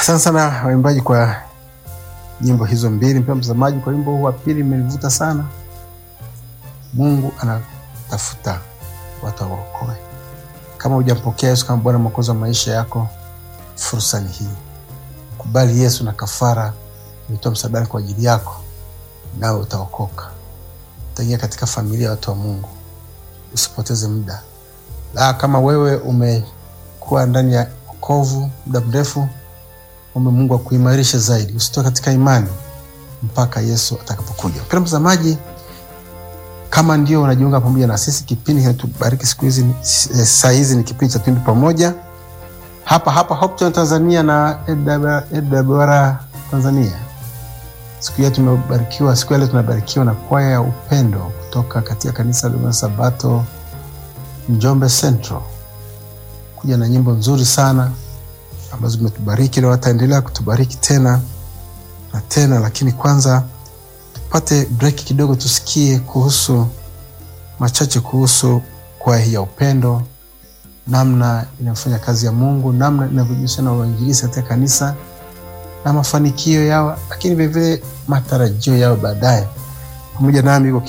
Asante sana waimbaji kwa nyimbo hizo mbili. Mpendwa mtazamaji, kwa wimbo huu wa pili imenivuta sana. Mungu anatafuta watu awaokoe. Kama hujampokea Yesu kama Bwana Mwokozi wa maisha yako, fursa ni hii. Kubali Yesu na kafara imetoa msalabani kwa ajili yako, nawe utaokoka, utaingia katika familia ya watu wa Mungu. Usipoteze muda. La, kama wewe umekuwa ndani ya wokovu muda mrefu, ombe Mungu akuimarishe zaidi, usitoke katika imani mpaka Yesu atakapokuja. Mpendwa mtazamaji, kama ndio unajiunga pamoja na sisi, kipindi kinatubariki siku hizi, eh, saa hizi ni kipindi cha Twimbi Pamoja hapa hapa Hope Channel Tanzania na AWR Tanzania. Siku ya tumebarikiwa, siku ya leo tunabarikiwa na kwaya ya upendo kutoka katika kanisa la Sabato Njombe Central, kuja na nyimbo nzuri sana ambazo zimetubariki na wataendelea kutubariki tena na tena, lakini kwanza tupate break kidogo, tusikie kuhusu machache kuhusu kwaya hii ya upendo, namna inafanya kazi ya Mungu, namna inavyojihusisha na uinjilisti katika kanisa na mafanikio yao, lakini vilevile matarajio yao baadaye. Pamoja nami